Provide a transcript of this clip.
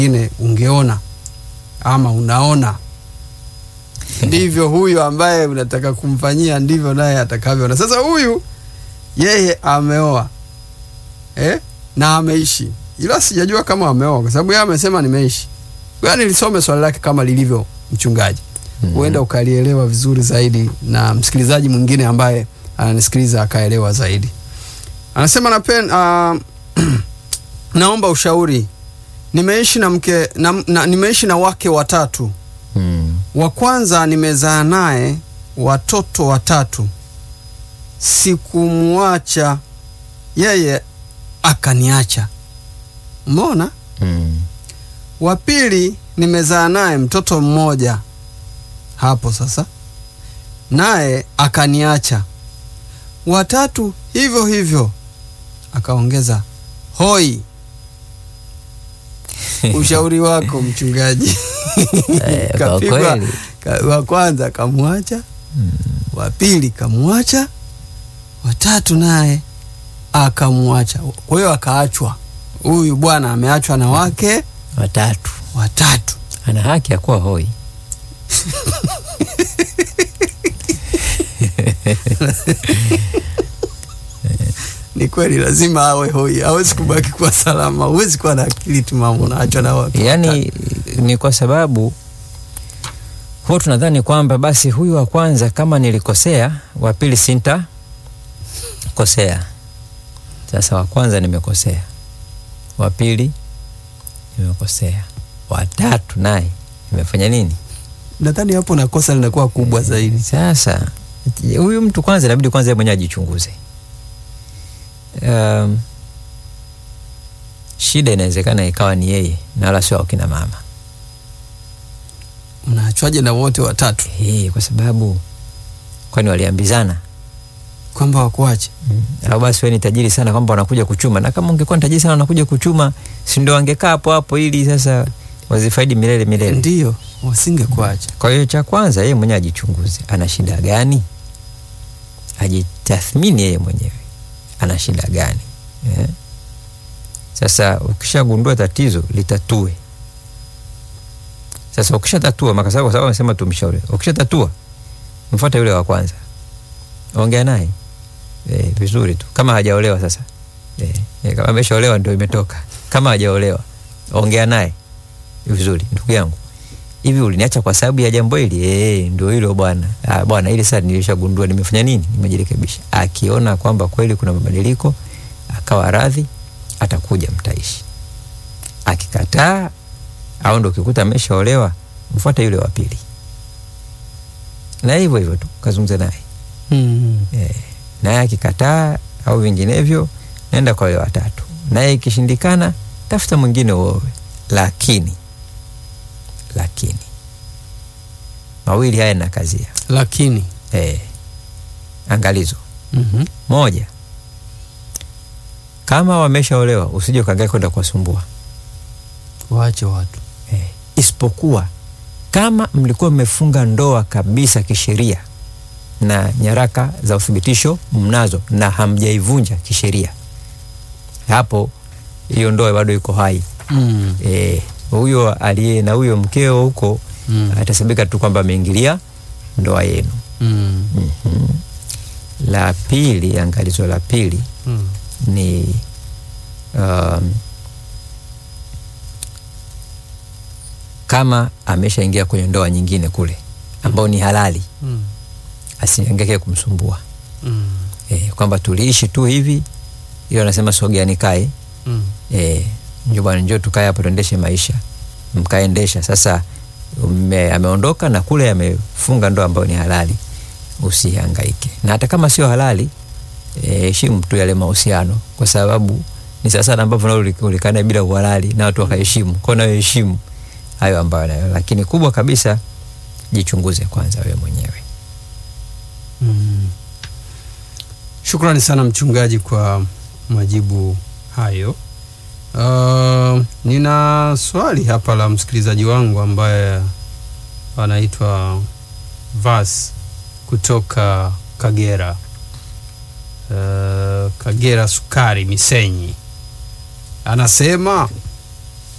ingine ungeona ama unaona ndivyo huyu ambaye unataka kumfanyia ndivyo naye atakavyoona. Sasa huyu yeye ameoa eh? na ameishi, ila sijajua kama ameoa kwa sababu yeye amesema nimeishi. Yaani nilisome swali lake kama lilivyo, mchungaji, huenda ukalielewa vizuri zaidi na msikilizaji mwingine ambaye ananisikiliza akaelewa zaidi. Anasema napen, uh, naomba ushauri. Nimeishi na mke na, na, nimeishi na wake watatu Mm. wa kwanza nimezaa naye watoto watatu, sikumwacha yeye akaniacha. Umeona? Mm. Wa pili nimezaa naye mtoto mmoja, hapo sasa, naye akaniacha. Watatu hivyo hivyo, akaongeza hoi. Ushauri wako mchungaji? Eh, kwa Kapigwa kweli. ka- wa kwanza kamwacha, wa pili kamwacha, watatu naye akamwacha. Kwa hiyo akaachwa. Huyu bwana ameachwa na wake Watatu watatu. ana haki ya kuwa hoi. Ni kweli, lazima awe hoi, hawezi kubaki kuwa salama. Huwezi kuwa na akili timamu unaachwa na watu watatu. Yaani ni kwa sababu huwa tunadhani kwamba basi huyu wa kwanza kama nilikosea, wa pili sinta kosea. Sasa wa kwanza nimekosea, wa pili nimekosea, wa tatu naye nimefanya nini? Nadhani hapo na kosa linakuwa kubwa zaidi. Sasa huyu mtu kwanza inabidi kwanza yeye mwenyewe ajichunguze. Um, shida inawezekana ikawa ni yeye na wala sio wakina mama. Unaachwaje na wote watatu, Eh, kwa sababu kwani waliambizana kwamba wakuache? au basi wewe ni tajiri sana kwamba wanakuja kuchuma, na kama ungekuwa ni tajiri sana wanakuja kuchuma, si ndio wangekaa hapo hapo ili sasa wazifaidi milele milele. Ndiyo, wasingekuacha. Kwa hiyo cha kwanza yeye mwenyewe ajichunguze, ana shida gani, ajitathmini yeye mwenyewe ana shida gani eh? Sasa ukishagundua tatizo litatue. Sasa ukishatatua maka sababu kwa sababu amesema tumshauri, ukishatatua mfuate yule wa kwanza, ongea naye eh, vizuri tu, kama hajaolewa sasa eh, eh, kama ameshaolewa ndio imetoka. Kama hajaolewa ongea naye vizuri, ndugu yangu hivi uliniacha kwa sababu ya jambo hili eh? Ndio hilo bwana. Ah, bwana, ili sasa nilishagundua, nimefanya nini? Nimejirekebisha. Akiona kwamba kweli kuna mabadiliko, akawa radhi, atakuja, mtaishi. Akikataa au ndo ukikuta ameshaolewa, mfuate yule wa pili, na hivyo hivyo tu kazungumza naye Mm. eh, naye akikataa au vinginevyo, nenda kwa yule watatu, naye ikishindikana, tafuta mwingine uowe, lakini lakini mawili haya na kazia Lakini eh, angalizo mhm. moja, kama wameshaolewa usije ukaangalia kwenda kuwasumbua waache watu eh, isipokuwa kama mlikuwa mmefunga ndoa kabisa kisheria na nyaraka za uthibitisho mnazo na hamjaivunja kisheria, hapo hiyo ndoa bado iko hai. mm. Eh, huyo aliye na huyo mkeo huko Mm. atasabika tu kwamba ameingilia ndoa yenu. Mm. Mhm. La pili, angalizo la pili Mm. ni um, kama ameshaingia kwenye ndoa nyingine kule ambao ni halali, Mm. asiangeke kumsumbua Mm. e, kwamba tuliishi tu hivi, hiyo anasema sogea nikae Mm. e, njoo bwana, njoo tukae hapo tuendeshe maisha, mkaendesha. Sasa ume, ameondoka na kule amefunga ndoa ambayo ni halali, usihangaike. Na hata kama sio halali, eh, heshimu tu yale mahusiano, kwa sababu ni sasa sana ambavyo nao ulikana bila uhalali na watu wakaheshimu, kwa nayo heshimu hayo ambayo nayo, lakini kubwa kabisa jichunguze kwanza wewe mwenyewe. Mm. Shukrani sana mchungaji kwa majibu hayo. Uh, nina swali hapa la msikilizaji wangu ambaye anaitwa Vas kutoka Kagera. Uh, Kagera Sukari Misenyi. Anasema